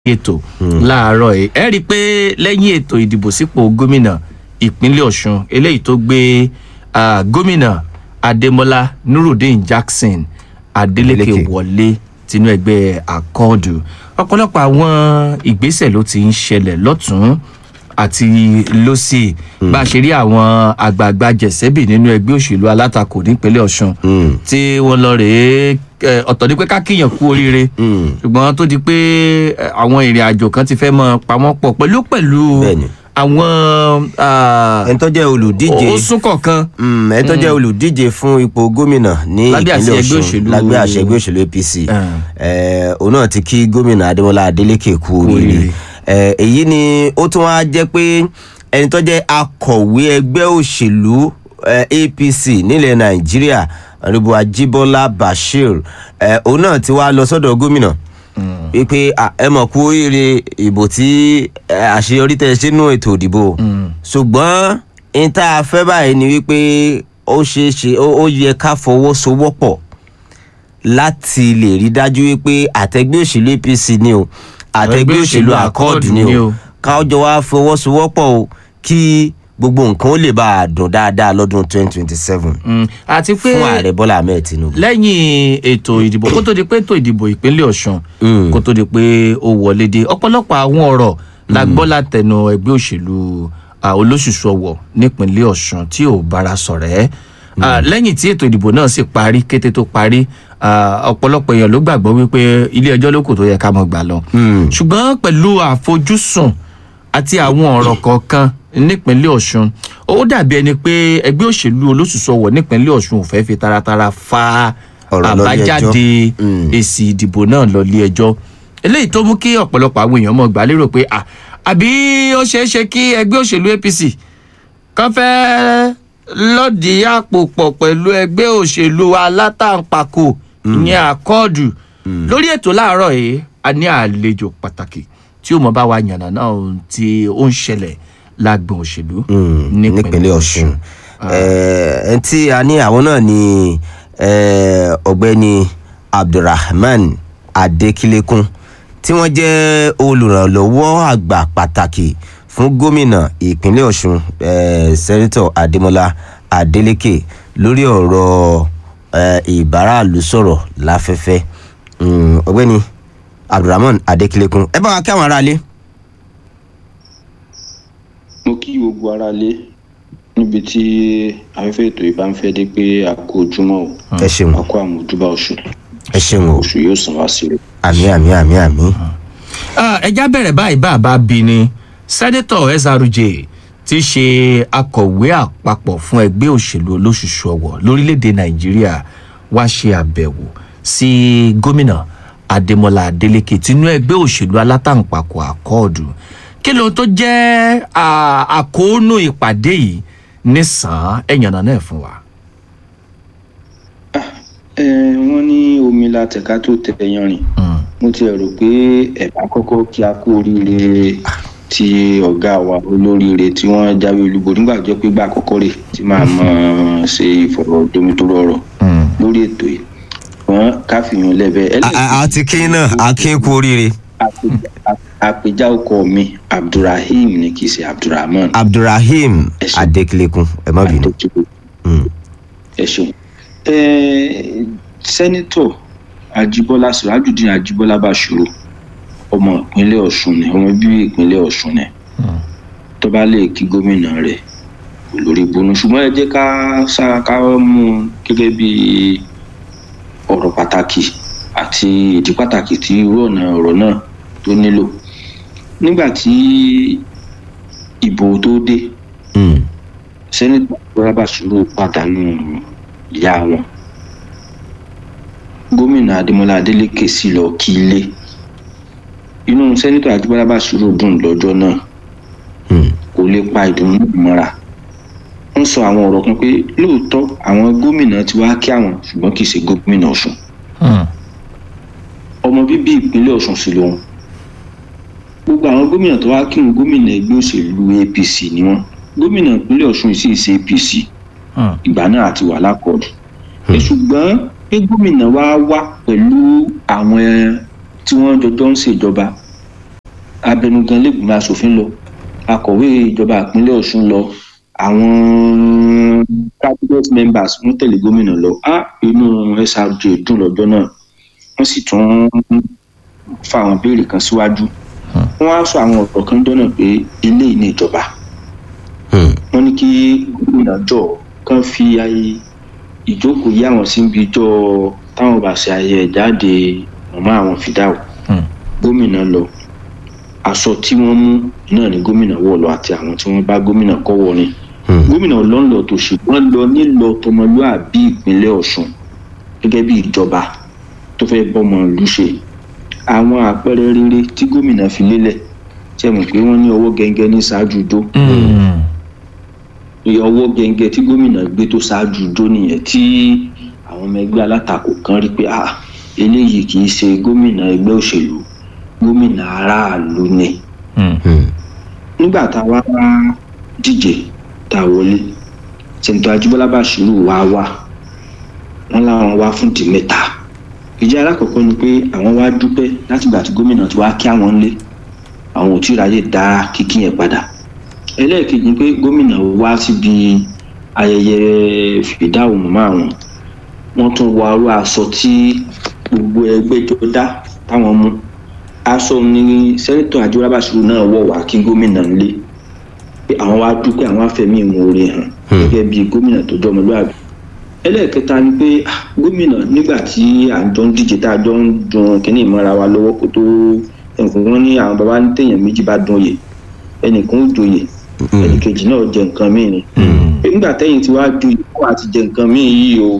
ètò láàárọ̀ yìí ẹ rí i pé lẹ́yìn ètò ìdìbò sípò gómìnà ìpínlẹ̀ ọ̀ṣun eléyìí tó gbé ah, gómìnà adémọlá nurudeen jackson adeleke Adeleke. wọlé tinú ẹgbẹ́ akọ́ọ̀dù ọ̀pọ̀lọpọ̀ àwọn ìgbésẹ̀ ló ti ń ṣẹlẹ̀ lọ́tún àti lọ́sì bá a ṣe rí àwọn àgbààgbà jẹ̀sẹ́bì nínú ẹgbẹ́ òṣèlú alátakò nípínlẹ̀ ọ̀ṣun Mm. tí wọ́n lọ rèé eh, ọ̀tọ̀ ni pé ká kíyàn kú oríire Mm. ṣùgbọ́n tó di pé eh, àwọn ìrìn àjò kan ti fẹ́ mọ pamọ́ pọ̀ pẹ̀lú pẹ̀lú Bẹ́ẹ̀ni. àwọn ah, ẹni tó jẹ́ olùdíje òsùn kọ̀ọ̀kan Mm, ẹni tó jẹ́ olùdíje fún ipò gómìnà ní Lábẹ́ àṣẹ ìpínlẹ̀ ẹgbẹ́ ọ̀ṣun òṣèlú- lábẹ́ àṣẹ ẹgbẹ́ òṣèlú apc Ah. Eh, òun náà ti kí gómìnà adémọlá adélèké kú oríire oríire. Eh, èyí ni ó tún wá jẹ́ pé ẹni tó jẹ́ akọ̀wé ẹgbẹ́ òṣèlú eh, apc nílẹ̀ nàìjíríà ọ̀rẹ́bù ajíbọ́lá bashir eh, òun náà ti wá lọ sọ́dọ̀ gómìnà wípé ah, ẹ mọ̀ kú oríire ìbò tí eh, àṣeyọrí tẹ̀ sínú ètò ìdìbò ṣùgbọ́n n tá a fẹ́ báyìí ni wípé ó ṣeé ṣe ó ó yẹ ká fọwọ́sowọ́pọ̀ láti lè rí dájú wípé àtẹgbẹ́ òṣèlú apc ni o àtẹgbẹ́ òṣèlú accord ni o káwọ́jọ wá fọwọ́sowọ́pọ̀ o kí gbogbo nǹkan ó lè bá a dùn dáadáa lọ́dún twenty twenty seven Mm, àti pé fún ààrẹ bọ́lá ahmed tinubu. lẹ́yìn ètò ìdìbò kó tó di pé ètò ìdìbò ìpínlẹ̀ ọ̀ṣun Mm. kó tó di pé ó wọlé dé ọ̀pọ̀lọpọ̀ àwọn ọ̀rọ̀ la gbọ́ látẹnu ẹgbẹ́ òṣèlú ah, olóṣùṣù ọ̀wọ̀ nípínlẹ̀ ọ̀ṣun tí ò bára sọ̀rẹ́ Ah, lẹ́yìn tí ètò ìdìbò náà sì parí kété tó parí ah, ọ̀pọ̀lọpọ̀ èèyàn ló gbàgbọ́ wípé ilé ẹjọ́ ló kù tó yẹ ká mọ̀ gbà lọ Mm. ṣùgbọ́n pẹ̀lú àfojúsùn àti àwọn ọ̀rọ̀ kọ̀ọ̀kan nípínlẹ̀ ọ̀ṣun ó dàbí ẹni pé ẹgbẹ́ òṣèlú olóṣùṣọwọ̀ nípínlẹ̀ ọ̀ṣun ò fẹ́ fi taratara fa Ọ̀rọ̀ lọ ilé ẹjọ́. àbájáde Mm. èsì ìdìbò náà lọ ilé ẹjọ́ eléyìí tó mú kí ọ̀pọ̀lọpọ̀ àwọn èèyàn mọ̀ gbà lérò pé à àbí ó ṣeé ṣe kí ẹgbẹ́ òṣèlú apc kan fẹ́ lọ́ọ̀dì àpò pọ̀ pẹ̀lú ẹgbẹ́ òṣèlú alátàǹpàkò ìyẹn àkọọ̀dù lórí ètò láàárọ̀ yìí a ní àlejò pàtàkì tí ó mọ bá wa yànnà náà ohun tí ó ń ṣẹlẹ̀ lágbọn òṣèlú Mm, nípínlẹ̀ ọ̀ṣun ẹ tí a ní àwọn náà ni eh, ọ̀gbẹ́ni abdulrahman adekilékun tí wọ́n jẹ́ olùrànlọ́wọ́ àgbà pàtàkì fún gómìnà ìpínlẹ̀ ọ̀ṣun eh, sẹ́nitọ̀ adémọlá adeleke lórí ọ̀rọ̀ eh, ìbáraàlú sọ̀rọ̀ láfẹ́fẹ́ Mm, ọ̀gbẹ́ni abdulrahman adekilékun ẹ bá wa kí àwọn aráalé. mo kí gbogbo ara lé níbi tí afẹ́fẹ́ ètò ìbá ń fẹ́ dé pé a kó ojúmọ́ o ẹ ṣeun a kó àmójúbà oṣù ẹ ṣeun o oṣù yóò san wá sí i. àmì àmì àmì àmì. Ah, ẹja bẹ̀rẹ̀ báyìí bá a bá bí ni sẹ́nẹ́tọ̀ srj ti ṣe akọ̀wé àpapọ̀ fún ẹgbẹ́ òṣèlú olóṣùṣù ọ̀wọ̀ lórílẹ̀‐èdè nàìjíríà wá ṣe àbẹ̀wò sí gómìnà adémọlá adélèké tinú ẹgbẹ́ òṣèlú alátàǹpàkò àkọọ̀dù kí ló tó jẹ́ ah, àkóónú ìpàdé yìí nísàn-án ẹ̀yànnà náà fún wa. ẹ wọ́n ní omi la tẹ̀ka tó tẹ yanrìn Mm. mo ti rò pé ẹ̀bá kọ́kọ́ kí a kú oríire ti ọ̀gá wa olóríire tí wọ́n jáwé olúborí nígbà tó jẹ́ pé gbà àkọ́kọ́ rè tí màá mọ̀ ṣe ìfọ̀rọ̀jomitoro ọ̀rọ̀ Mm. lórí ètò yìí wọ́n káfíyàn lẹ́bẹ̀ẹ́ àti kí náà akin kú oríire àpèjá- àpèjá ọkọ mi abdulrahim ni kì í ṣe abdulrahman abdulrahim Ẹ ṣeun. adekileku ẹ má bínú. Adétúnjì. Mm. ẹ ṣeun Ẹ, sẹ́nitọ̀ ajíbọ́lá sirajudeen ajíbọ́lá bàṣírò ọmọ ìpínlẹ̀ ọ̀ṣun ni ọmọ bíbí ìpínlẹ̀ ọ̀ṣun ni tó bá lè kí gómìnà rẹ̀ kò lórí bonú ṣùgbọ́n ẹ jẹ́ ká sá ká mú un gẹ́gẹ́ bí ọ̀rọ̀ pàtàkì àti ìdí pàtàkì tí irú ọ̀nà ọ̀rọ̀ náà tó nílò nígbà tí ìbò tó dé Mm. sẹ́nitọ̀ ajíbọ́lá bàṣírò pàdánù ìyá wọn gómìnà adémọlá adélèké sì lọ kí ilé inú sẹ́nitọ̀ ajíbọ́lá bàṣírò dùn lọ́jọ́ náà Mm. kò lè pa ìdùnnú mọ́ra ń sọ àwọn ọ̀rọ̀ kan pé lóòótọ́ àwọn gómìnà ti wá kí àwọn ṣùgbọ́n kì í ṣe gómìnà ọ̀ṣun Mm. ọmọ bíbí ìpínlẹ̀ ọ̀ṣun sì lòun gbogbo àwọn gómìnà tó wá kí wọn gómìnà ẹgbẹ́ òṣèlú apc ni wọn gómìnà ìpínlẹ̀ ọ̀ṣun sì ṣe apc Mm. ìgbà náà àti wà lákọọdù ẹ ṣùgbọ́n pé gómìnà wa wá pẹ̀lú àwọn tí wọ́n jọjọ́ ń ṣèjọba abẹnugan lẹ́gbìmọ̀ asòfin lọ akọ̀wé ìjọba ìpínlẹ̀ ọ̀ṣun lọ àwọn cabinet members wọ́n tẹ̀lé gómìnà lọ á inú srj dùn lọ́jọ́ náà wọ́n sì tún fa àwọn béèrè kan síwájú wọ́n á sọ àwọn ọ̀rọ̀ kan jọ́nà pé eléyìí ní ìjọba wọ́n ní kí gómìnà jọ kán fi ayé ìjókòó yí àwọn síbi ìjọ táwọn bá ṣe ayẹyẹ jáde màmá àwọn fìdáwò gómìnà lọ aṣọ tí wọ́n mú náà ni gómìnà wọ̀ lọ àti àwọn tí wọ́n bá gómìnà kọ́ wọ ni gómìnà lọ́nlọ́ tó ṣùgbọ́n lọ nílọ tọmọlúàbí ìpínlẹ̀ ọ̀ṣun gẹ́gẹ́ bí ìjọba tó fẹ́ bọ́mọ ìlú ṣe àwọn àpẹẹrẹ rere tí gómìnà fi lélẹ̀ ṣe mọ̀ pé wọ́n ní ọwọ́ gẹ́gẹ́ ní ṣáájú dó ọwọ́ gẹ́gẹ́ tí gómìnà gbé tó ṣáájú dó nìyẹn tí àwọn ọmọ ẹgbẹ́ alátakò kan rí pé ah eléyìí kì í ṣe gómìnà ẹgbẹ́ òṣèlú gómìnà aráàlú ni nígbà tá a wá díje tá a wọlé sẹ́ńtọ́ ajíbọ́lá bàṣírù wá wá wọ́n láwọn wá fún di mẹ́ta ìjẹ́ alákọ̀ọ́kọ́ ni pé àwọn wá dúpẹ́ látìgbà tí gómìnà ti wá kí àwọn lé àwọn ò tí ì ráyè dá kíkí yẹn padà ẹlẹ́ẹ̀kejì ni pé gómìnà wá síbi ayẹyẹ fìdáwò mọ́ àwọn wọ́n tún wọ arú aṣọ tí gbogbo ẹgbẹ́ jọ dá táwọn mú aṣọ ní sẹ́nitọ̀ àjíbọ́lá bàṣírù náà wọ̀ wá kí gómìnà lé pé àwọn wá dúpẹ́ àwọn afẹ́mí ìmoore hàn gẹ́gẹ́ bí gómìnà tó jọmọlúwàbí ẹlẹ́ẹ̀kẹta ni pé gómìnà nígbà tí à ń jọ ń díje tá a jọ ń dun kínní ìmọ̀ra wa lọ́wọ́ kó tó ẹnìkan wọn ní àwọn baba ní téèyàn méjì bá dún oyè ẹnìkan ó joyè ẹnìkejì náà jẹ nǹkan míì ni nígbà tẹ́yìn tí wàá ju ìkó àti jẹ nǹkan míì yìí o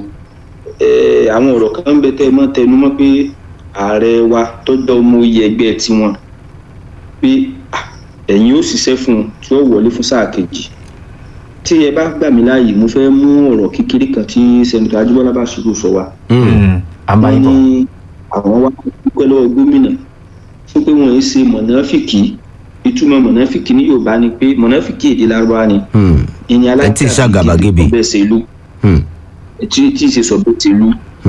àwọn ọ̀rọ̀ kan ń bẹ tẹ́ ẹ mọ́ tẹnu mọ́ pé ààrẹ wa tọ́jọ́ ọmọ oyè ẹgbẹ́ tiwọn pé ẹ̀yin ó ṣiṣẹ́ fún un tí ó wọlé fún sáà kejì tí ẹ bá gbà mí láàyè mo fẹ́ mú ọ̀rọ̀ kékeré kan tí sẹ́ńtítọ̀ ajíbọ́lá bá ṣubú sọ wa. wọ́n ní àwọn wá dúpẹ́ lọ́wọ́ gómìnà fún pé wọ́n ń ṣe mọ̀nàfìkì ìtumọ̀ mọ̀nàfìkì ní yorùbá ni pé mọ̀nàfìkì èdè lárúbáwá ni ìní aláìsàgàbàgebè bẹ́ẹ̀ ṣe ìlú tí tí ì ṣe sọ bẹ́ẹ̀ ṣe ìlú.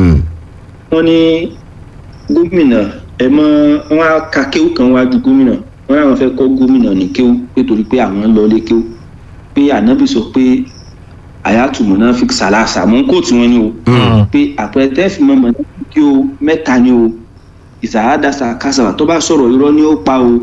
wọ́n ní gómìnà ẹ mọ wọn á ka kéwù kan wájú gómìnà wọn làwọn fẹ́ kọ́ gómìnà ní kéwù pé torí pé àwọn lọ lé kéwù pé ànábì sọ pé àyàtú monafik salasa mọ kó tí wọn ní o pé àpẹẹrẹ tẹ́ fi mọ monafik o mẹ́ta ni o ìsàádàsà kásàwà tó bá sọ̀rọ̀ irọ́ ni ó pa o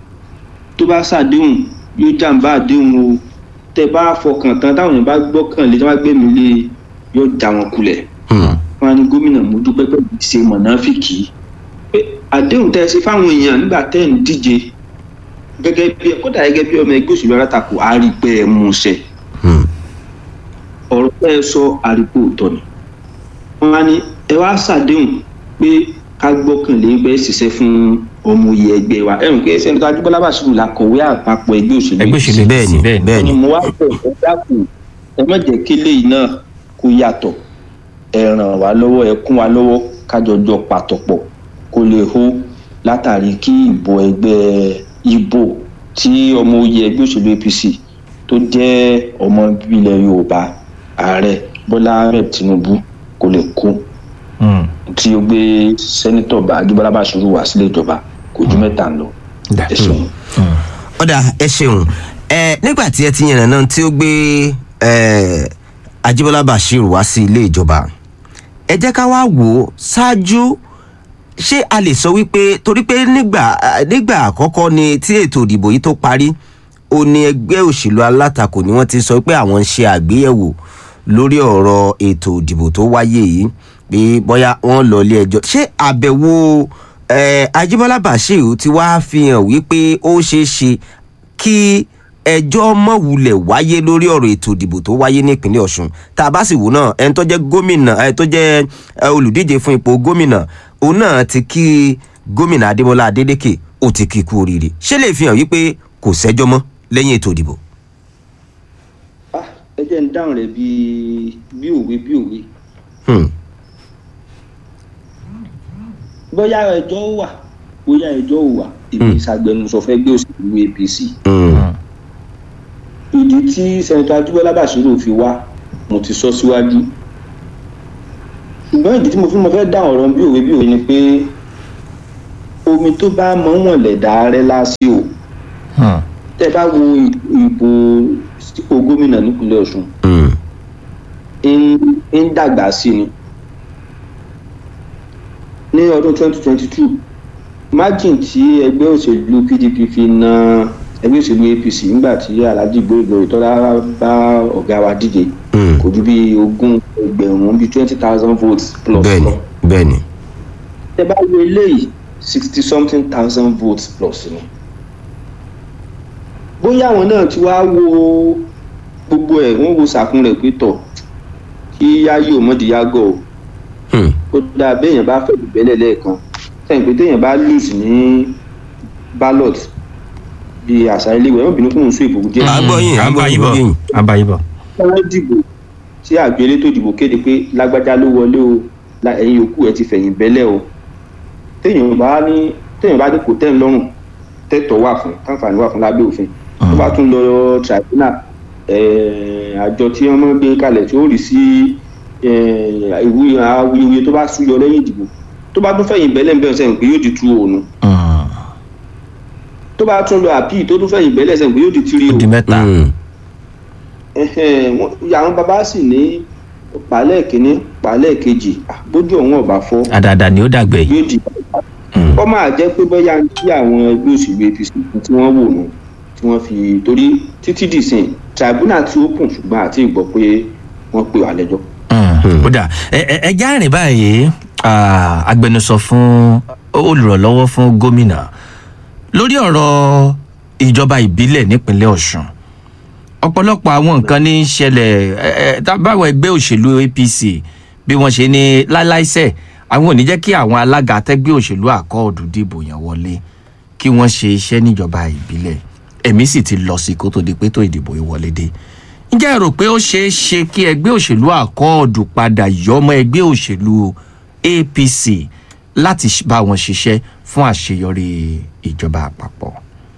tó bá ṣàdéhùn yóò jàǹbá àdéhùn o tẹ́ bá fọkàn tán táwọn èèyàn bá gbọ́kàn lé tí wọ́n bá gbé mi lé yóò já wọn kulẹ̀ wọn ní gómìnà mo dúpẹ́ pẹ̀lú ìṣe monafik pé àdéhùn tẹ́ ẹ ṣe fáwọn èèyàn nígbà tẹ́ ẹ̀ ń díje gẹ́gẹ́ bí kódà gẹ́gẹ́ bí ọmọ ẹgbẹ́ òṣèlú alátakò àrígbẹ́ ẹ̀ mú ṣẹ. ọ̀rọ̀ pẹ́ ẹ sọ àrígbó òótọ́ ni. wọ́n á ní ẹ wá ṣàdéhùn pé ká gbọ́kànlé ń bẹ́ ṣiṣẹ́ fún ọmọ oyè ẹgbẹ́ wa ẹ̀rùn pé sẹ́ni tó adúgbò lábàṣírù la kọ̀wé àpapọ̀ ẹgbẹ́ òṣèlú ẹgbẹ́ òṣèlú bẹ́ẹ̀ ni bẹ́ẹ̀ ni. ni mo wá pẹ̀ ẹ dákun ẹ má jẹ́ kí eléyìí náà kó yàtọ̀ ẹ ràn wá lọ́wọ́ ẹ kún wa lọ́wọ́ kájọjọ pàtọ̀pọ̀ kó lè hó látàrí kí ìbò ẹgbẹ́ ibo tí ọmọ oyè ẹgbẹ́ òṣèlú apc tó jẹ́ ọmọ ìbílẹ̀ yorùbá ààrẹ bọ́lá ahmed tinubu kò lè kó tí ó gbé sẹ́nitọ̀ àdúbọ́lá bàṣírù wá sílé ìjọba kò ju mẹ́ta lọ ẹ ṣeun. ọ̀dà ẹ ṣeun ẹ nígbà tí ẹ ti yànnà náà tí ó gbé ajíbọ́lá bashir wá sí ilé ìjọba ẹ jẹ́ ká wá wò ó ṣáájú ṣé a lè sọ wípé torí pé nígbà nígbà àkọ́kọ́ ni tí ètò ìdìbò yìí tó parí ó ní ẹgbẹ́ òṣèlú alátakò ni wọ́n ti sọ pé àwọn ń ṣe àgbéyẹ̀wò lórí ọ̀rọ̀ ètò ìdìbò tó wáyé yìí pé bóyá wọ́n lọ ilé ẹjọ́ ṣé àbẹ̀wò ajíbọ́lá bashir ti wá fi hàn wípé ó ṣeé ṣe kí ẹjọ́ mọ̀wulẹ̀ wáyé lórí ọ̀rọ̀ ètò ìdìbò tó wáyé nípínlẹ̀ ọ̀ṣun tá a bá sì wò náà ẹni tó jẹ́ gómìnà ẹni tó jẹ́ olùdíje fún ipò gómìnà òun náà ti kí gómìnà adémọlá adédèké ó ti kí kú oríire ṣé lè fi hàn wípé kò sẹ́jọ́ mọ́ lẹ́yìn ètò ìdìbò. ẹ jẹ́ ń dáhùn rẹ̀ bíi bí òwe bí òwe. bóyá ẹjọ́ wà bóyá ẹjọ́ ò wà èmi ìṣàgbẹnusọ fẹ́ gbé òṣèlú apc. ìdí tí sẹ́ńtọ́ adúbọ́lá bàṣírò fi wá mo ti sọ síwájú ṣùgbọ́n ìdí tí mo fi mo fẹ́ dáhùn ọ̀rọ̀ bí òwe bí òwe ni pé omi tó bá mọ́ wọ̀n lẹ̀dá rẹ lásì o Hmm. tẹ́ bá wo ìbò sípò gómìnà nípínlẹ̀ ọ̀ṣun Mm. ń ń dàgbà sí ni ní ọdún 2022 margin tí ẹgbẹ́ òṣèlú pdp fi na ẹgbẹ́ òṣèlú apc nígbà tí alhaji gbóògbó ìtọ́lá bá ọ̀gá wa díje Mm. kò ju bí ogún ẹgbẹ̀rún bíi twenty thousand votes plus bẹ́ẹ̀ni lọ bẹ́ẹ̀ni. tẹ bá wo eléyìí sixty something thousand votes plus ni bóyá àwọn náà ti wá wo gbogbo ẹ̀ wọ́n wo sàkún rẹ̀ pé tọ̀ kí yáyí ò mọ̀dí yágọ̀ o Mm. ó dáa béèyàn bá fẹ́ ìbẹ́lẹ̀ lẹ́ẹ̀kan sẹ́yìn pé téèyàn bá lose ní ballot bíi àṣà ilé ìwé wọn bínú kún un sún ìbò díẹ̀ À ń gbọ́ yín, à ń gbọ́ yín, bọ̀ gbọ́ yín. à ń bá yín bọ̀. wọ́n dìbò tí àjọ elétò ìdìbò kéde pé lágbájá ló wọlé o la- ẹ̀yin yòókù ẹ̀ ti fẹ̀yìn bẹ́lẹ̀ o téèyàn bá ní téèyàn bá ní kò tẹ́ ń lọ́rùn tẹ́tọ̀ wà fún káǹfààní wà fún lábẹ́ òfin tó bá tún lọ tribunal eh, àjọ tí wọ́n máa ń gbé kalẹ̀ tí ó rí sí eh, ìwúyẹ awuyewuye tó bá súyọ lẹ́yìn ìdìbò tó bá tún fẹ̀yìn bẹ́lẹ̀ ń bẹ̀rẹ̀ sẹ́yìn pé yóò di tú òònù Hmm. tó bá tún lọ àpì tó tún fẹ̀yìn bẹ́lẹ̀ sẹ́yìn pé yóò di tírí ó o di mẹ́ta. Mm. Ẹhẹ́n, wọ́n- àwọn bàbá sì ní pàálẹ̀ kínní pàálẹ̀ kejì ah, bójú ọ̀hún ọ̀bà fọ́ àdàdà ni ó dàgbẹ̀ yìí. yóò di Hmm. kọ́ máa jẹ́ pé bóyá kí àwọn ẹgbẹ́ òṣèlú apc tí wọ́n wò nù tí wọ́n fi torí títí dìsìn tribunal tí ó kùn ṣùgbọ́n àti ìgbọ́ pé wọ́n pè wá lẹ́jọ́. Hmm. ó dà ẹ ẹ ẹ já rìn báyìí ah, agbẹnusọ fún olùrànlọ́wọ́ fún gómìnà lórí ọ̀rọ̀ ìjọba ìbílẹ̀ nípínlẹ̀ ọ̀ṣun ọ̀pọ̀lọpọ̀ àwọn nǹkan ní í ṣẹlẹ̀ ẹ, ẹ, tá- báwọn ẹgbẹ́ òṣèlú apc bí wọ́n ṣe ní láláìsẹ̀ àwọn ò ní jẹ́ kí àwọn alága àtẹ́gbẹ́ òṣèlú àkọọ̀dù dìbò yàn wọlé kí wọ́n ṣe iṣẹ́ níjọba ìbílẹ̀ ẹ̀mí sì ti lọ sí kó tó di pé tó ìdìbò yìí wọlé dé ǹjẹ́ ẹ rò pé ó ṣeé ṣe kí ẹgbẹ́ òṣèlú àkọọ̀dù padà yọmọ ẹgbẹ́ òṣèlú apc láti ṣ- bá wọn ṣiṣẹ́ fún àṣeyọrí ìjọba àpapọ̀.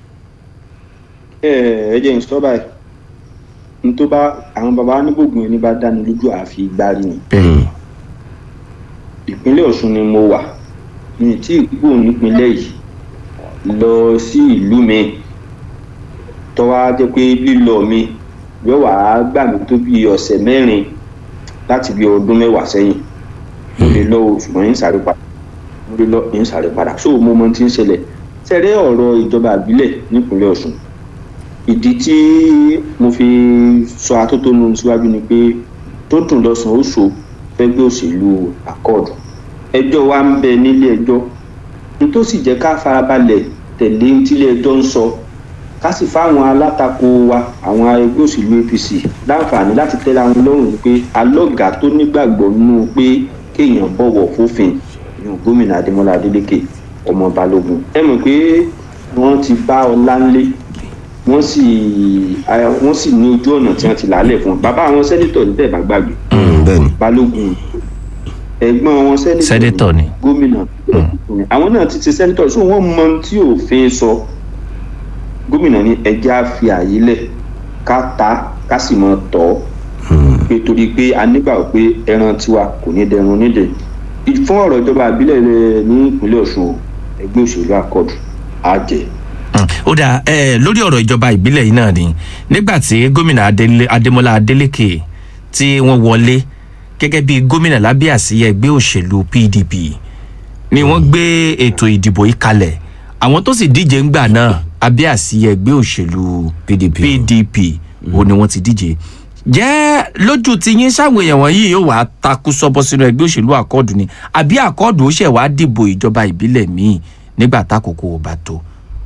ẹ ẹ jẹ́ n sọ báyìí n tó bá àwọn bàbá onígbògun ẹni bá dáni lójú àfi gbárí ni bẹ́ẹ̀ ìpínlẹ̀ ọ̀ṣun ni mo wà mi tí ìgbò nípínlẹ̀ yìí lọ sí ìlú mi tọ́wá jẹ́ pé lílọ mi yóò wá gbà mí tó bí ọ̀sẹ̀ mẹ́rin láti bí ọdún mẹ́wàá sẹ́yìn mo lè lọ o ṣùgbọ́n yín sáré padà mo lè lọ yín sáré padà so mo mọ tí ń ṣẹlẹ̀ sẹ́rẹ́ ọ̀rọ̀ ìjọba àbílẹ̀ nípínlẹ̀ ọ̀ṣun ìdí tí mo fi sọ atótónu síwájú ni pé tó dùn lọ́sàn-án ó so fẹ́gbẹ́ òṣèlú àkọọ̀dù ẹjọ́ wa ń bẹ nílé ẹjọ́ n tó sì jẹ́ ká farabalẹ̀ tẹ̀lé ohun tílé ẹjọ́ ń sọ ká sì fáwọn alátakò wa àwọn ẹgbẹ́ òṣèlú apc láǹfààní láti tẹ́lẹ̀ àwọn lọ́rùn pé alọ́gà tó nígbàgbọ́ nínú pé kéèyàn bọ̀wọ̀ fófin ní gómìnà adémọlá adélèké ọmọ balógun ẹ mọ̀ pé wọ́n ti bá ọlá ńlé wọ́n sì wọ́n sì ní ojú ọ̀nà tí wọ́n ti làálẹ̀ fún un bàbá àwọn sẹ́nitọ̀ ní tẹ̀ bá gbàgbé Mm, bẹ́ẹ̀ni. balógun ẹ̀gbọ́n wọn sẹ́nitọ̀ Sẹ́nétọ̀ ni. gómìnà àwọn náà ti ti sẹ́nitọ̀ so wọ́n mọ ohun tí òfin sọ gómìnà ní ẹjẹ́ á fi àyè lẹ̀ ká ta ká sì mọ tọ́ pé torí pé a nígbà pé ẹran tiwa kò ní dẹrun nídẹ̀ fún ọ̀rọ̀ ìjọba àbílẹ̀ rẹ̀ ní ìpínlẹ̀ ọ̀ṣun o, ẹgbẹ́ òṣèlú àkọọ̀dù á jẹ́ Mm. ó dà ẹ lórí ọ̀rọ̀ ìjọba ìbílẹ̀ yìí náà ni nígbà tí gómìnà Adélé- adémọlá adélèké tí wọ́n wọlé gẹ́gẹ́ bí gómìnà lábẹ́ àsíyẹ ẹgbẹ́ òṣèlú pdp ni wọ́n gbé ètò ìdìbò yìí kalẹ̀ àwọn tó sì díje ńgbà náà abẹ́ àsíyẹ ẹgbẹ́ òṣèlú PDP. pdp wo ni wọ́n ti díje jẹ́ lójú ti yín sáwọn èèyàn wọ̀nyí yóò wá takú sọ́bọ́ sínú ẹgbẹ́ òṣèlú àkọọ̀dù ni àbí àkọọ̀dù ó ṣẹ̀ wá dìbò ìjọba ìbílẹ̀ míì nígbà tákòókò ò bá tó.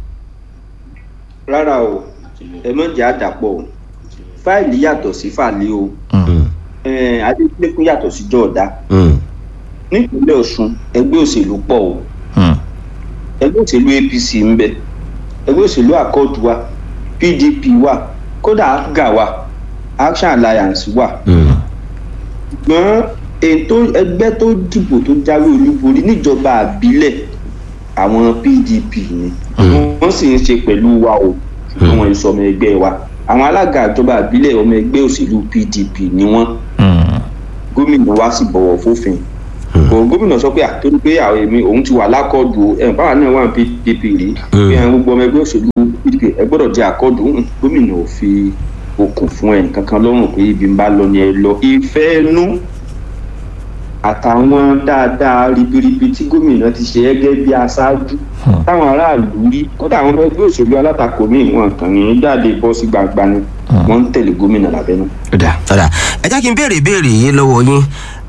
rárá o ẹ mọ̀ jẹ́ àdàpọ̀ o fáìlì yàtọ̀ sí fàlẹ́ o Mm. ẹ̀ẹ́n adékúnlékún yàtọ̀ sí jọ̀ọ̀dá Mm, nípínlẹ̀ ọ̀ṣun ẹgbẹ́ òṣèlú pọ̀ o Mm. ẹgbẹ́ òṣèlú apc ń bẹ ẹgbẹ́ òṣèlú accord wa pdp wa kódà apga wa action alliance wa mm, ṣùgbọ́n ètò ẹgbẹ́ tó dìbò tó jáwé olúborí níjọba àbílẹ̀ àwọn pdp ni wọ́n sì ń ṣe pẹ̀lú wa o ṣùgbọ́n wọn sọ ọmọ ẹgbẹ́ wa àwọn alága ìjọba àbílẹ̀ ọmọ ẹgbẹ́ òṣèlú pdp ni wọ́n Mm. gómìnà wa sì bọ̀wọ̀ fófin kò gómìnà sọ pé àtúntò pé àwọn èmi òun ti wà lákọọdù ẹ báwa náà wà ní pdp rí pé àwọn gbogbo ọmọ ẹgbẹ́ òṣèlú pdp ẹ gbọ́dọ̀ jẹ́ àkọọdù ń gómìnà ò fi okùn fún ẹ kankan lọ́rùn pé ibi ń bá lọ ni ẹ lọ ìfẹ́ nú àtàwọn dáadáa ribiribi tí gómìnà ti ṣe gẹ́gẹ́ bí aṣáájú táwọn aráàlú rí kódà àwọn ọmọ ẹgbẹ́ òṣèlú alátakò míì wọn kàn ní jáde bọ́ sí gbangba ni wọ́n ń tẹ̀lé gómìnà lábẹ́nú. ó dà ọ̀dà ẹ jẹ́ kí n béèrè ìbéèrè yìí lọ́wọ́ yín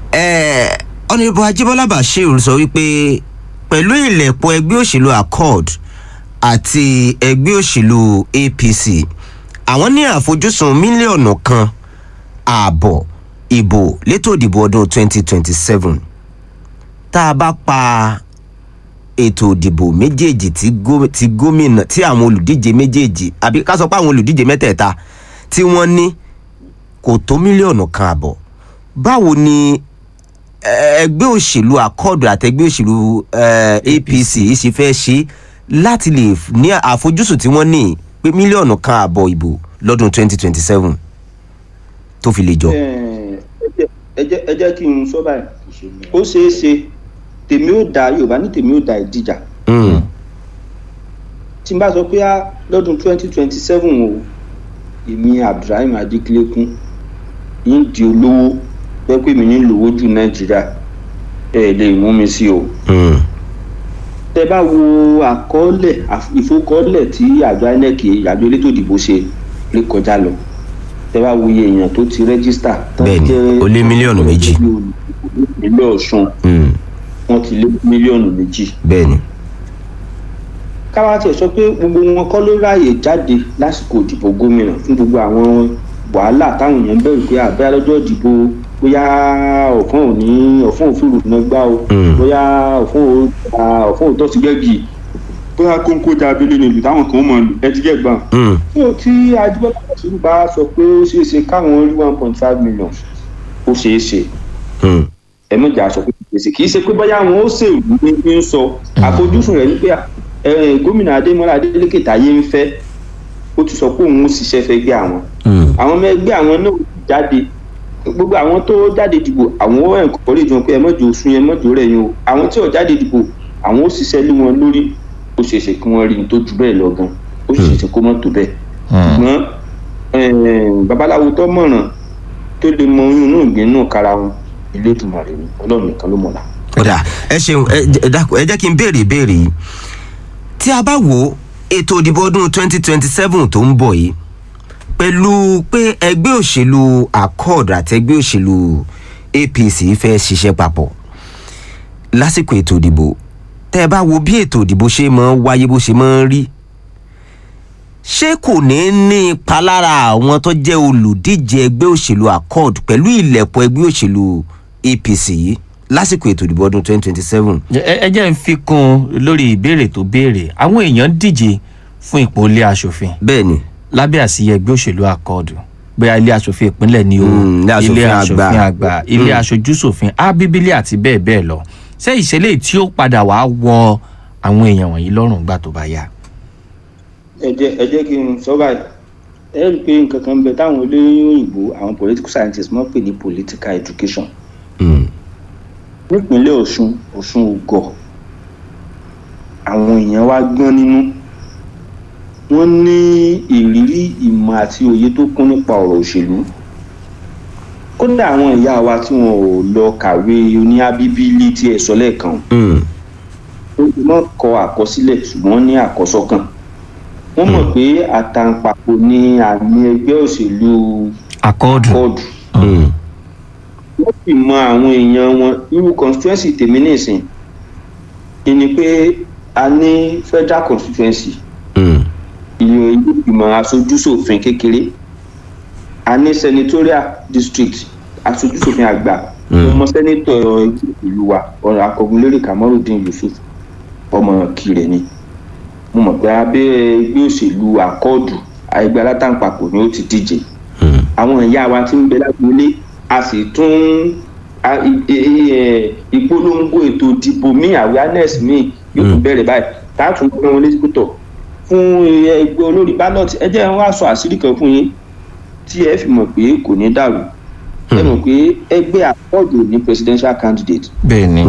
ọ̀nìbó ajíbọ́lá bashir sọ wípé pẹ̀lú ìlẹ̀pọ̀ ẹgbẹ́ òṣèlú accord àti ẹgbẹ́ òṣèlú apc àwọn ní àfojúsùn mílíọ̀nù kan ààbọ̀ ìbò létò ìdìbò ọdún 2027 tá a bá pa ètò ìdìbò méjèèjì tí gó- tí gómìnà tí àwọn olùdíje méjèèjì àbí ká sọ pé àwọn olùdíje mẹ́tẹ̀ẹ̀ta tí wọ́n ní kò tó mílíọ̀nù kan àbọ̀ báwo ni ẹ- ẹgbẹ́ òṣèlú akọ́ọ̀dù àtẹgbẹ́ òṣèlú eh, apc ṣe fẹ́ ṣe láti lè f- ní àfojúsùn tí wọ́n ní pé mílíọ̀nù kan àbọ̀ ìbò lọ́dún 2027 tó fi lè jọ. ẹ jẹ́- ẹ jẹ́- ẹ jẹ́ kí n sọ báyìí ó ṣeé ṣe tèmi ó da yorùbá ní tèmi ó da ìdíjà Mm, tí n bá sọ pé á lọ́dún twenty twenty seven o èmi abdulrahim adikilekun ń di olówó pé pé mi ní lówó ju nàìjíríà ẹ lè mú mi sí o mm, tẹ bá wo àkọọ́lẹ̀ àf- ìfowókọ́lẹ̀ tí àjọ inec àjọ elétò ìdìbò ṣe lè kọjá lọ tẹ bá wo iye èèyàn tó ti rẹ́gísítà tó Bẹ́ẹ̀ni, jẹ́- ó lé mílíọ̀nù méjì. ìpínlẹ̀ ọ̀ṣun mm, wọ́n ti lé mílíọ̀nù méjì bẹ́ẹ̀ni. káwá tiẹ̀ sọ pé gbogbo wọn kọ́ ló ráàyè jáde lásìkò ìdìbò gómìnà fún gbogbo àwọn wàhálà táwọn èèyàn bẹ̀rù pé àbẹ́ lọ́jọ́ ìdìbò bóyá ọ̀fọ́n ò ní ọ̀fọ́n ò fìrù náà gbá o Mm. bóyá ọ̀fọ́n ò ta ọ̀fọ́n ò tọ́ sí gẹ́gì bóyá kóńkó da abẹ́lé nílùú táwọn kan ó mọ̀ lù ẹ ti gẹ́ gbà. Mm, fún tí adébọ́lá kàṣírí bá sọ pé ó ṣeé ṣe káwọn rí one point five million ó ṣeé ṣe mm, ẹ̀mọ́jà sọ pé gbèsè kì í ṣe pé bóyá àwọn ó ṣèlú ní ní ń sọ àfojúsùn rẹ̀ ní pé ẹ, gómìnà adémọlá adélékè táyé ń fẹ́ ó ti sọ pé òun ó ṣiṣẹ́ fẹ́ gbé àwọn mm, àwọn ọmọ ẹgbẹ́ àwọn náà jáde gbogbo àwọn tó jáde dìbò àwọn ó ẹ̀kọ́ lè jọ pé ẹ mọ́jọ oṣù yẹn mọ́jọ rẹ̀ yín o àwọn tí ò jáde dìbò àwọn ó ṣiṣẹ́ lé wọn lórí ó ṣeé ṣe kí wọ́n rí ní tó ju bẹ́ẹ̀ lọ gan ó sì ṣeé ṣe kó mọ́ tó bẹ́ẹ̀ ṣùgbọ́n eh, babaláwo tó mọ̀ràn tó lè mọ oyún inú ìgbín inú kára wọn ilé ìtumọ̀ rẹ̀ ni ọlọ́run nìkan ló mọ̀lá. ọ̀dà ẹ ṣeun ẹ jẹ́- ẹ dákun, ẹ jẹ́ kí n béèrè ìbéèrè yìí tí a bá wo ètò ìdìbò ọdún 2027 tó ń bọ̀ yìí pẹ̀lú pé ẹgbẹ́ òṣèlú accord àti ẹgbẹ́ òṣèlú apc fẹ́ ṣiṣẹ́ papọ̀ lásìkò ètò ìdìbò tẹ́ ẹ bá wo bí ètò ìdìbò ṣe máa ń wáyé bó ṣe máa ń rí ṣé kò ní ní ipa lára àwọn tó jẹ́ olùdíje ẹgbẹ́ òṣèlú accord pẹ̀lú ìlẹ̀pọ̀ ẹgbẹ́ òṣèlú apc yìí lásìkò ètò ìdìbò ọdún 2027. ẹ ẹ jẹ́ ń fi kún un lórí ìbéèrè tó béèrè àwọn èèyàn díje fún ipò ilé aṣòfin bẹ́ẹ̀ ni lábẹ́ àsíyẹ ẹgbẹ́ òṣèlú akọ́ọ̀dù bóyá ilé aṣòfin ìpínlẹ̀ ni o Mm, ilé aṣòfin ilé àgbà. aṣòfin àgbà ilé aṣojúṣòfin ábíbílì àti bẹ́ẹ̀ bẹ́ẹ̀ lọ ṣé ìṣẹ̀lẹ̀ tí ó padà wá wọ àwọn èèyàn wọ̀nyí lọ́rùn gbà tó bá yá. ẹ jẹ́ ẹ jẹ́ kí n sọ báyìí ẹ rí i pé nǹkan kan ń bẹ táwọn olóyún òyìnbó àwọn political scientists mọ̀ pé ní political education Mm, nípínlẹ̀ ọ̀ṣun ọ̀ṣun ògọ̀ àwọn èèyàn wá gbọ́n nínú wọ́n ní ìrírí ìmọ̀ àti òye tó kún nípa ọ̀rọ̀ òṣèlú kódà àwọn ìyá wa tí wọn ò lọ kàwé oní abíbílì tí ẹ sọ lẹ́ẹ̀kan mm, ó ti mọ̀ kọ àkọsílẹ̀ ṣùgbọ́n wọ́n ní àkọsọ́kàn wọ́n mọ̀ pé àtàǹpàkò ni àmì ẹgbẹ́ òṣèlú akọ́ọ̀dù kọ́ọ̀dù mm, wọ́n sì mọ àwọn èèyàn wọn irú constituency tèmi nìsín ìní pé a ní federal constituency mm, ìyẹn ìgbìmọ̀ aṣojúṣòfin kékeré a ní senatorial district aṣojúṣòfin àgbà Mm. ọmọ sẹ́nitọ̀ ìlú wa ọ̀rọ̀ akọ̀gùnlérè kamorudin yusuf ọmọ kire ni mo mọ̀ pé abẹ́ ẹgbẹ́ òṣèlú àkọọ̀dù ẹgbẹ́ alátàǹpàkò ni ó ti díje mm, àwọn ìyá wa ti ń bẹ lágbólé a sì tún a- i- i- ẹ, ìpolongo ètò ìdìbò míì awareness míì yóò tún bẹ̀rẹ̀ báyìí tá a tún gbé wọn létí pútọ̀ fún ẹgbẹ́ olórí ballot ẹ jẹ́ wọn wá sọ àṣírí kan fún yín tí ẹ fi mọ̀ pé kò ní dàrú ẹ mọ̀ pé ẹgbẹ́ àkọọdù ní presidential candidate bẹ́ẹ̀ ni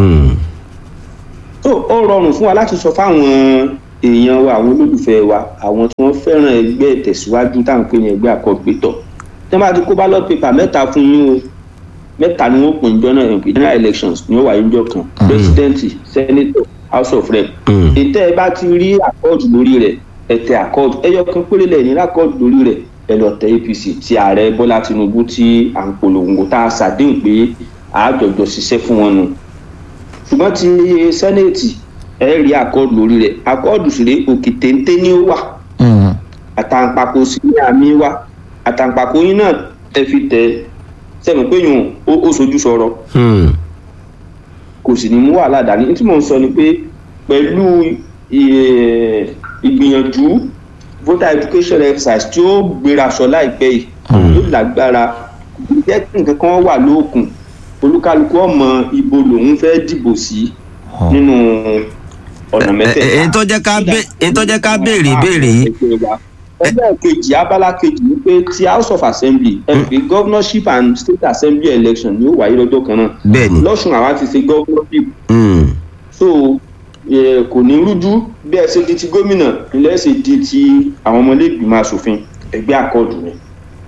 so ó rọrùn fún wa láti sọ fáwọn èèyàn wa àwọn olólùfẹ́ wa àwọn tí wọ́n fẹ́ràn ẹgbẹ́ ìtẹ̀síwájú táwọn pè ní ẹgbẹ́ àkọ́gbétọ̀ tí wọ́n bá ti kó ballot paper mẹ́ta fún yín o mẹ́ta ni wọ́n pè ní jọ́nà ẹ̀ǹpẹ̀ general elections ni ó wáyé níjọ́ kan president senator house of rep ètò ẹ bá ti rí àkọọdù lórí rẹ̀ ẹ tẹ àkọọdù ẹyọ kan péré lẹ̀ ní àkọọdù lórí rẹ̀ ẹ lọ tẹ apc ti ààrẹ bọ́lá tinubu tí à ń polongo tá a ṣàdéhùn pé àájọjọ ṣiṣẹ́ fún wọn nù ṣùgbọ́n ti sẹ́nẹ̀tì ẹ rí àkọọdù lórí rẹ̀ àkọọdù sì ré òkè téńté ní ó wà Mm. àtàǹpàkò sí ní àmì wá àtàǹpàkò yín náà ẹ fi tẹ sẹ́mi pé yòó ó ó sojú sọ̀rọ̀ kò sì ní mú wàhálà dání tí mò ń sọ ni pé pẹ̀lú ì- ìgbìyànjú voter education exercise tí ó gbéra sọ láìpẹ́ yìí yóò lágbára jẹ́ kí nǹkan kan wà lóòkùn olúkálukú ọmọ ibo lòun fẹ́ dìbò sí nínú ọ̀nà mẹ́tẹ̀ẹ̀ta. èyí tó jẹ́ ká bé- èyí tó jẹ́ ká béèrè ìbéèrè yìí ẹgbẹ́ kejì abala kejì ni pé ti house of assembly ẹ pé governorship and state assembly election ni ó wáyé lọ́jọ́ kan náà bẹ́ẹ̀ ni lọ́sùn àwa ti ṣe governorship Mm. so eh, kò ní rújú bí ẹ ṣe di ti gómìnà ilẹ̀ ṣe di ti àwọn ọmọlẹ́gbìmọ̀ asòfin ẹgbẹ́ àkọọ̀dù ni.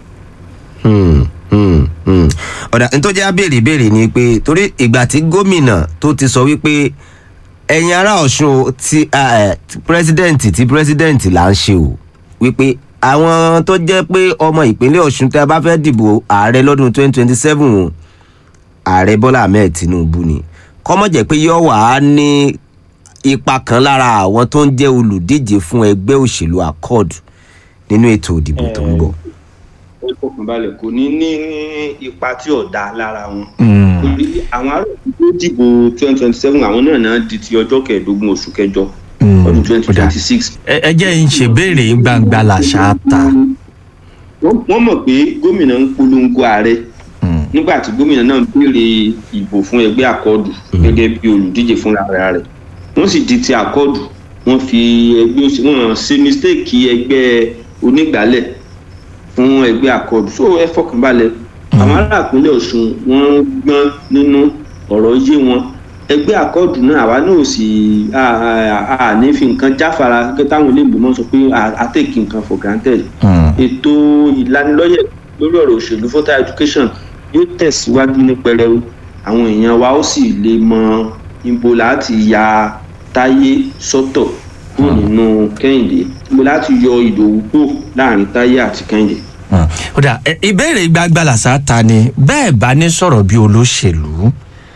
Hmm, hmm, hmm. ọ̀dà ní tó jẹ́ abéèrè ìbéèrè ni pé torí ìgbà tí gómìnà tó ti sọ wípé ẹ̀yin ará ọ̀ṣun o, ti ah, eh, ti pírẹ́sídẹ̀ǹtì tí pírẹ́sídẹ̀ǹtì là ń ṣe o wípé àwọn tó jẹ́ pé ọmọ ìpínlẹ̀ ọ̀ṣun tẹ́ ẹ bá fẹ́ dìbò ààrẹ lọ́dún 2027 o, ààrẹ bọ́lá ahmed tinubu ni kọ́mọ̀ jẹ́ pé yóò wà á ní ipa kan lára àwọn tó ń jẹ́ olùdíje fún ẹgbẹ́ òṣèlú accord nínú ètò ìdìbò tó ń bọ̀. ó fọkànbalẹ̀ kò ní ní ipa tí ò dáa lára wọn. Mm. torí àwọn ará òkú tó dìbò twenty twenty seven àwọn náà náà di ti ọjọ́ kẹẹ̀ẹ́dógún oṣù kẹjọ Mm. ọdún twenty Ó dáa. twenty six. ẹ ẹ jẹ́ ń ṣèbéèrè gbangba làṣà ta. wọ́n mọ̀ pé gómìnà ń polongo ààrẹ Mm. nígbà tí gómìnà náà béèrè ìbò fún ẹgbẹ́ àkọọ́dù gẹ́gẹ́ bí olùdíje fúnra rẹ̀ wọ́n sì di ti àkọọ́dù wọ́n fi ẹgbẹ́ òsì wọ́n ṣe mistake ẹgbẹ́ onígbàálẹ̀ fún ẹgbẹ́ àkọọ́dù so ẹ fọkànbalẹ̀ àwọn ará ìpínlẹ̀ ọ̀ṣun wọ́n gbọ́n nínú ọ̀rọ̀ yé wọn ẹgbẹ́ àkọọ́dù náà àwa náà sì à- à- à ní fi nǹkan jáfara gẹ́gẹ́ táwọn olóògbé mọ́ sọ pé à take nǹkan for granted Mm. ètò ìlanilọ́yẹ̀ lórí ọ̀rọ̀ òṣèlú voter education yóò tẹ̀síwájú ní pẹrẹu àwọn èèyàn wa ó sì lè mọ ibo láti ya táyé sọ́tọ̀ kúrò nínú kẹ́hìndé ibo láti yọ ìdòwú kúrò láàrin táyé àti kẹ́hìndé. Mm. ó dà ẹ, ìbéèrè gbangba làṣà ta ni bẹ́ẹ̀ bá ní sọ̀rọ̀ bí olóṣèlú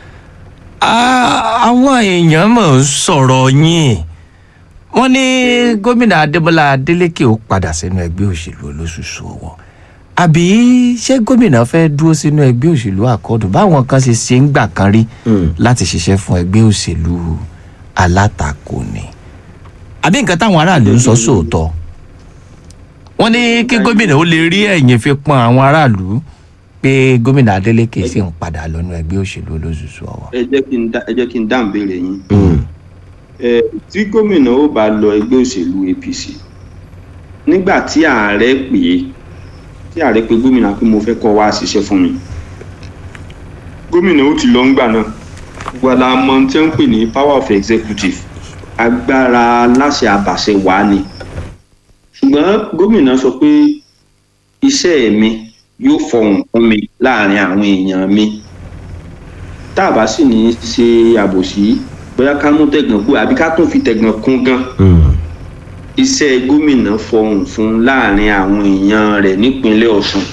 Ah, àwọn èèyàn mọ̀ ń sọ̀rọ̀ yín wọ́n ní gómìnà adébọlá adélèké ó padà sínú ẹgbẹ́ òṣèlú olóṣooṣù ọwọ́ àbí ṣé gómìnà fẹ́ dúró sínú ẹgbẹ́ òṣèlú àkọọ́dù báwọn kan ṣe ṣe ń gbà kan rí láti ṣiṣẹ́ fún ẹgbẹ́ òṣèlú alátakò ni àbí nǹkan táwọn aráàlú ń sọ sóòótọ́ wọ́n ní kí gómìnà ó lè rí ẹ̀yìn fi pọn àwọn aráàlú pé gómìnà adeleke sì ń padà lọ́nà ẹgbẹ́ òṣèlú olóṣooṣù ọwọ́. ẹ jẹ́ kí n dá- ẹ jẹ́ kí n dáhùn béèrè yín. Ẹ, tí gómìnà ó bá lọ ẹgbẹ́ òṣèlú apc nígbà tí ààrẹ pè é tí ààrẹ pé gómìnà pé mo fẹ́ kọ́ wá ṣiṣẹ́ fún mi gómìnà ó ti lọ ńgbà náà gbọ́dọ̀ àmọ́ tí wọ́n ń pè ní power of executive agbára láṣẹ àbàṣẹ wà ní ṣùgbọ́n gómìnà sọ pé iṣẹ́ mi yóò fọhùn fún mi láàrin àwọn èèyàn mi tá a bá sì ní í ṣe àbòsí bóyá ká mú tẹ̀gàn kú àbí ká tún fi tẹ̀gàn kún gan iṣẹ́ gómìnà fọhùn fún láàrin àwọn èèyàn rẹ̀ nípínlẹ̀ ọ̀ṣun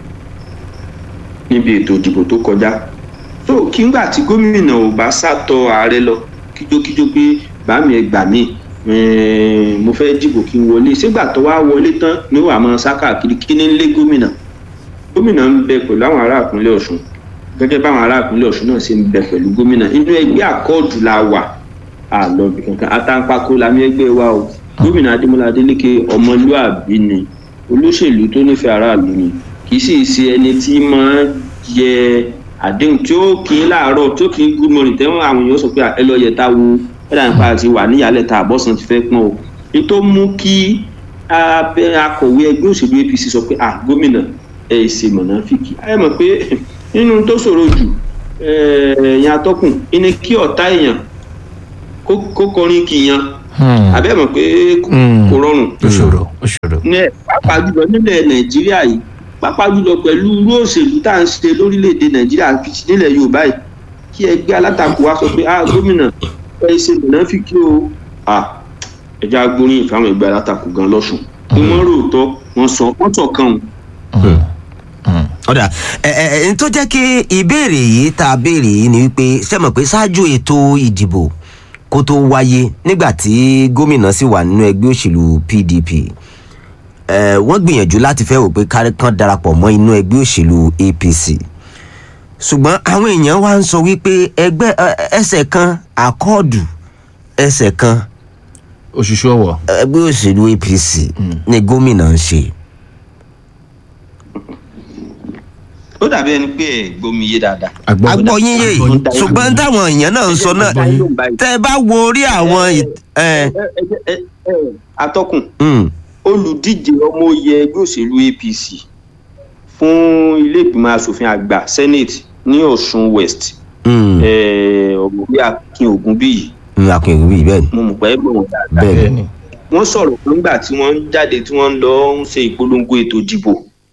níbi ètò ìdìbò tó kọjá tó kígbà tí gómìnà ò bá sàtọ ààrẹ lọ kíjókíjó pé bàmí ẹ gbà mí eh, mo fẹ́ dìbò kí n wọlé sígbà tó wá wọlé tán ni ó wà máa sá káàkiri kí ní lé gómìnà gómìnà ń bẹ pẹ̀lú àwọn ará ìpínlẹ̀ ọ̀ṣun gẹ́gẹ́ báwọn ará ìpínlẹ̀ ọ̀ṣun náà ṣe ń bẹ pẹ̀lú gómìnà inú ẹgbẹ́ àkọọdù la wà àlọbì kankan àtàǹpàkò làmì ẹgbẹ́ wa o gómìnà adémọlá adélèké ọmọlúàbí ni olóṣèlú tó nífẹ̀ẹ́ aráàlú ni kì í sì ṣe ẹni tí máa yẹ àdéhùn tí ó kì í láàárọ̀ tí ó kì í good morning tẹ́wọ̀n àwọn èèyàn sọ pé ẹ lọ yẹ ta wo ẹ̀dá nípa àti wà níyàlẹ̀ ta àbọ̀sán ti fẹ́ pọ́n o ní tó mú kí abẹ́ akọ̀wé ẹgbẹ́ òṣèlú apc sọ pé ah gómìnà ẹ ṣe mọ̀nàfíkì ẹ mọ̀ pé nínú tó ṣòro jù ẹ̀yìn atọ́kùn ìní kí ọ̀tá èèyàn kó kó kọrin kìyàn abẹ́ mọ̀ pé kò kò rọrùn ó ṣòro ó ṣòro. ní pàápàá jùlọ nílẹ̀ nàìjíríà yìí pàápàá jùlọ pẹ̀lú irú òṣèlú tá à ń ṣe lórílẹ̀‐èdè nàìjíríà àti nílẹ̀ yorùbá yìí kí ẹgbẹ́ alátakò wa sọ pé ah gómìnà ẹ ṣe mìíràn fi kí o ah ẹja gbóríyìn fáwọn ẹgbẹ́ alátakò gan lọ́sùn pé wọ́n ròótọ́ wọ́n sọ wọ́n sọ kan ọ̀dà ẹ ẹ ẹ n tó jẹ́ kí ìbéèrè yìí tá a béèrè yìí ni wípé ṣé mọ̀ pé ṣáájú ètò ìdìbò kó tó wáyé nígbà tí gómìnà sì wà nínú ẹgbẹ́ òṣèlú pdp ẹ wọ́n gbìyànjú láti fẹ́ wò pé kárí kan darapọ̀ mọ́ inú ẹgbẹ́ òṣèlú apc ṣùgbọ́n àwọn èèyàn wá ń sọ wípé ẹgbẹ́ ẹ, ẹsẹ̀ kan àkọọ̀dù ẹsẹ̀ kan òṣìṣẹ́ ọwọ́ ẹgbẹ́ òṣèlú apc ni gómìnà ń ṣe. ó dàbí ẹni pé ẹ gbómi yé dáadáa. àgbọ̀ agbóyin yé yìí ṣùgbọ́n táwọn èèyàn náà ń sọ náà tẹ́ ẹ bá wo orí àwọn ì- ẹ ẹ ẹ ẹ ẹ atọ́kùn mm, olùdíje ọmọ oyè ẹgbẹ́ òṣèlú apc fún ilé ìgbìmọ̀ asòfin àgbà senate ní ọ̀ṣun west mm, ọ̀gbọ̀n akin ògúnbíyì mm, akínyẹ̀wò bíi bẹ́ẹ̀ ni mo mọ̀ pé ẹgbẹ́ wọn dáadáa bẹ́ẹ̀ bẹ́ẹ̀ ni ni wọ́n sọ̀rọ̀ kan nígbà tí wọ́n ń jáde tí wọ́n ń lọ ń ṣe ìpolongo ètò ìdìbò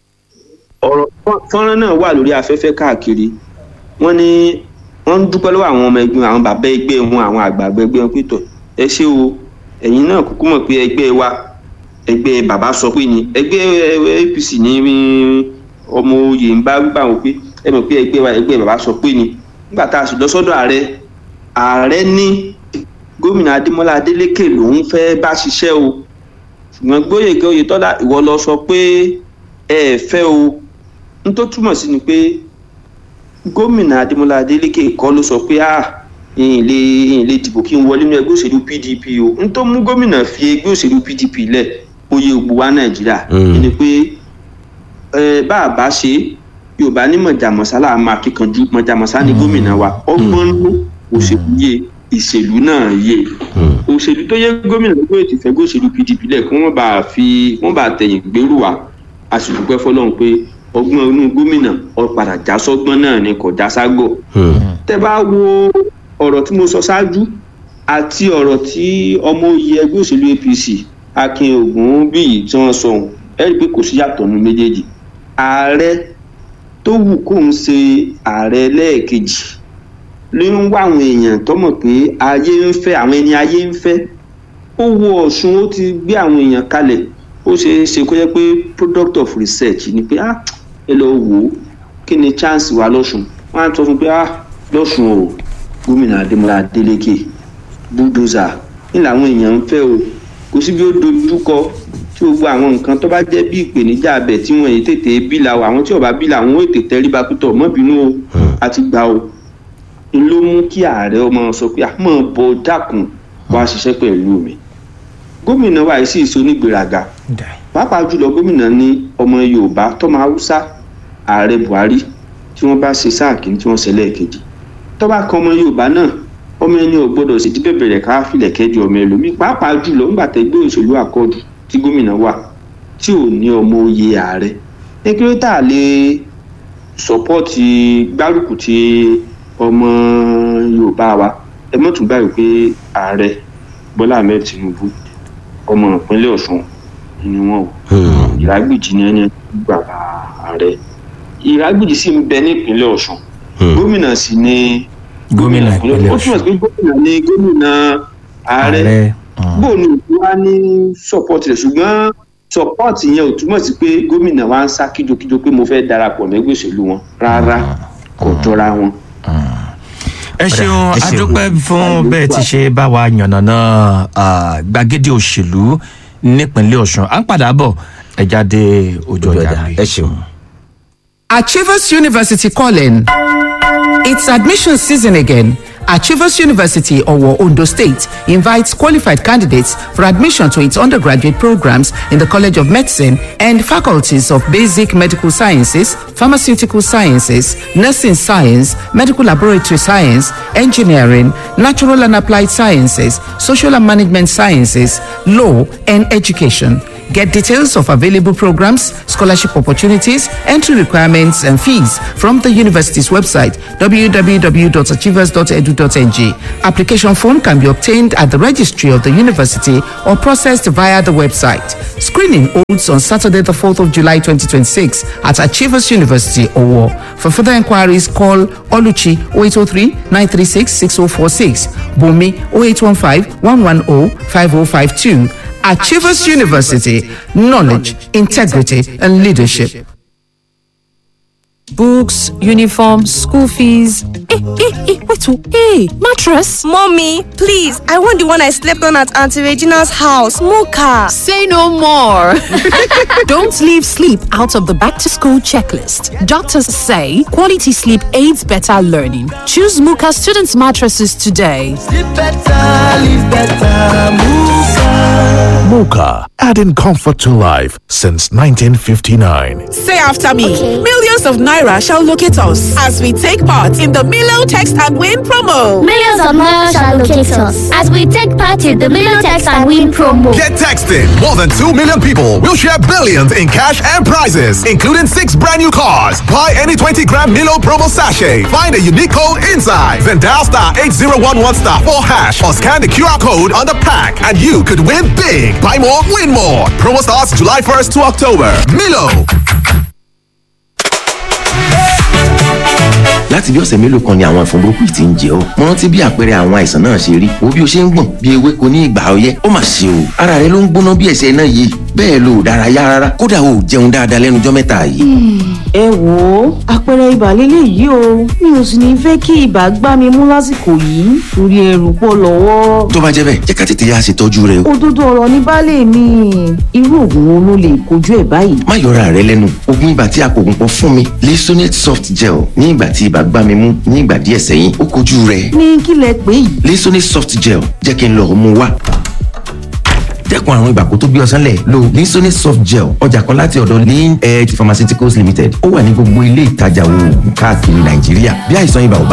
ọ̀rọ̀ fọ́nrán náà wà lórí afẹ́fẹ́ káàkiri wọ́n ní wọ́n ń dúpẹ́ lọ́wọ́ àwọn ọmọ ẹgbẹ́ àwọn bàbá ẹgbẹ́ wọn àwọn àgbààgbà ẹgbẹ́ wọn pé tọ̀ ẹ ṣé o ẹ̀yin náà kúkú mọ̀ pé ẹgbẹ́ wa ẹgbẹ́ bàbá sọ pé ni ẹgbẹ́ apc ní ọmọ oyè ń bá wípé àwọn pé ẹ mọ̀ pé ẹgbẹ́ wa ẹgbẹ́ bàbá sọ pé ni nígbà tá a sì lọ sọ́dọ̀ ààrẹ ààrẹ ní gómìnà adémọlá adélékè lòún fẹ́ bá ṣiṣẹ́ o ṣùgbọ́n gbóyèké oyètọ́lá ìwọ lọ sọ pé ẹ ẹ fẹ́ o n tó túmọ̀ sí ni pé gómìnà adémọlá adélékè kọ́ ló sọ pé ah ìyìn lè ìyìn lè dìbò kí n wọlé nínú ẹgbẹ́ òṣèlú pdp o n tó mú gómìnà fi ẹgbẹ́ òṣèlú pdp lẹ̀ oyè ògbó wa nàìjíríà Mm. ni pé ẹ bá a bá ṣe yorùbá ní mọ̀jàmọ́sá là máa kíkanjú mọ̀jàmọ́sá ni gómìnà wa ọgbọ́n ló òṣèlú yé ìṣèlú náà yé òṣèlú tó yẹ gómìnà lọ́gbọ́n ètò ìfẹ́ òṣèlú pdp lẹ̀ kí wọ́n bá fi wọ́n bá tẹ̀yìn gbèrú wa a sì dúpẹ́ fọlọ́run pé ọgbọ́n inú gómìnà ó padà já sọ́gbọ́n náà ni kò já ságọ̀ tẹ́ bá wo ọ̀rọ̀ tí mo sọ ṣáájú àti ọ̀rọ̀ tí ọmọ oyè ẹgbẹ́ òṣèlú apc akin ogun bíyì tí wọ́n sọ ohun ẹ rí i pé kò sí yàtọ̀ nínú méjèèjì ààrẹ tó wù kó ń ṣe ààrẹ lẹ́ẹ̀kejì ló ń wá àwọn èèyàn tó mọ̀ pé ayé ń fẹ́ àwọn ẹni ayé ń fẹ́ ó wo ọ̀ṣun ó ti gbé àwọn èèyàn kalẹ̀ ó ṣe é ṣe kó jẹ́ pé product of research ni pé ah ẹ lọ wò ó kí ni chance wa lọ́sùn wọ́n á sọ fún pé ah lọ́sùn o gómìnà adémọlá adélékè bulldozer ní làwọn èèyàn ń fẹ́ o kò sí bí ó dojú kọ tí gbogbo àwọn nǹkan tó bá jẹ́ bí ìpèníjà abẹ tí wọ́n yìí tètè bí la o àwọn tí ò bá bí la àwọn ò tètè rí bakútọ̀ mọ́ bínú o àti gbà o n ló mú kí ààrẹ ọmọ sọ pé àmọ́ bọ dákun wá ṣiṣẹ́ pẹ̀lú mi gómìnà wa yìí sì ṣe onígbèraga pàápàá jùlọ gómìnà ní ọmọ yorùbá tọmọ haúsá ààrẹ buhari tí wọ́n bá ṣe sáà kìíní tí wọ́n ṣe lẹ́ẹ̀kejì tó bá kan ọmọ yorùbá náà ọmọ ẹni ò gbọdọ̀ sì díbẹ̀ bẹ̀rẹ̀ ká filẹ̀ kẹ́jọ ọmọ ẹlòmíì pàápàá jùlọ ńgbà tẹ́gbẹ́ òṣèlú àkọọdù tí gómìnà wà tí ò ní ọmọ oyè ààrẹ ẹgbẹ́ tá a lè sọpọ́ọ̀tì gbárùkù ti ọmọ yorùbá wa ẹ mọ̀ tún báyìí pé ààrẹ bọ́lá ahmed tinubu ọmọ ìpínlẹ̀ ọ̀ṣun ni wọ́n o ìrágbìjì ni ẹni gbà ààrẹ ìrágbìjì sì ń bẹ ní ìpínlẹ̀ ọ̀ṣun gómìnà sì ni gómìnà ìpínlẹ̀ ó túmọ̀ sí pé gómìnà ni gómìnà ààrẹ ààrẹ bó ni òkú wa ní sọpọ́ọ̀tì rẹ̀ ṣùgbọ́n sọpọ́ọ̀tì yẹn ò túmọ̀ sí pé gómìnà wa ń sá kíjokíjo pé mo fẹ́ darapọ̀ mẹ́gbẹ́ òṣèlú wọn rárá kò jọra wọn. ẹ ṣeun ẹ ṣeun. adúpẹ́ fún bẹ́ẹ̀ ti ṣe bá wa yànnàná ah, gbàgede òṣèlú nípínlẹ̀ ọ̀ṣun à ń padà bọ̀ ẹ jáde ojú ojú ọjà ọjà mi. ẹ ṣeun. Achievers University calling. It's admission season again. Achievers University, Owo, Ondo State, invites qualified candidates for admission to its undergraduate programs in the College of Medicine and faculties of Basic Medical Sciences, Pharmaceutical Sciences, Nursing Science, Medical Laboratory Science, Engineering, Natural and Applied Sciences, Social and Management Sciences, Law, and Education. Get details of available programs, scholarship opportunities, entry requirements, and fees from the university's website www.achievers.edu.ng. Application form can be obtained at the registry of the university or processed via the website. Screening holds on Saturday, the 4th of July 2026 at Achievers University, Owo. For further inquiries, call Oluchi 0803 936 6046, Bumi 0815 110 5052. Achievers University, knowledge, integrity, and leadership. books, uniform, school fees. Eh, eh, eh, wait, oh, hey, mattress. Mommy, please, I want the one I slept on at Auntie Regina's house, Mocha. Say no more. Don't leave sleep out of the back to school checklist. Doctors say quality sleep aids better learning. Choose Muka students' mattresses today. Mocha, adding comfort to life since 1959. Say after me. Millions of naira shall locate us as we take part in the Milo Text and Win promo. Millions of naira shall locate us as we take part in the Million Text and Win promo. Get texting. More than 2 million people will share billions in cash and prizes, including six brand new cars. Buy any 20 gram Milo promo sachet. Find a unique code inside. Then dial star 8011 star 4 hash or scan the QR code on the pack and you could win big. Buy more, win more. Promo starts July 1st to October. Milo. láti bí ọ̀sẹ̀ mélòó kan ni àwọn ẹ̀fọn burúkú yìí ti ń jẹ ọ́ mo rántí bí àpẹẹrẹ àwọn àìsàn náà ṣe rí wo bí o ṣe ń gbọ̀n bí ewéko ní ìgbà ọyẹ́ ó mà ṣe o ara rẹ ló ń gbóná bí ẹsẹ̀ náà yìí bẹ́ẹ̀ lo ò dárayá rárá kódà o ò jẹun dáadáa lẹ́nu ọjọ́ mẹ́ta yìí. ẹ wò ó àpẹẹrẹ ibà lélẹ̀ yìí o mi ò sì ní fẹ́ kí ibà gbá mi mú lásìkò yìí torí ẹrù pọ̀ lọ́wọ́. tó bá jẹ́ bẹ́ẹ̀ jẹ́ ká tètè yá ṣètọ́jú rẹ o. òdodo ọ̀rọ̀ ní baálé mi irú oògùn wo ló lè kojú ẹ̀ báyìí. má yọra rẹ lẹ́nu oògùn ibà tí a kò gùn pọ̀ fún mi Lisonate soft gel ní ìgbà tí ibà gbá mi mú ní ìgbà díẹ̀ sẹ́yìn ó kojú rẹ̀. ní kí lẹ pé yìí. Lisonate soft gel jẹ́ kí n lọ mú wá dẹ́kun àrùn ibà kó tó gbé ọsán lẹ̀ lo Lisonate soft gel ọjà kan láti ọ̀dọ̀ lean edge pharmaceuticals limited ó wà ní gbogbo ilé ìtajà oògùn káàkiri nàìjíríà bí àìsàn ibà ò bá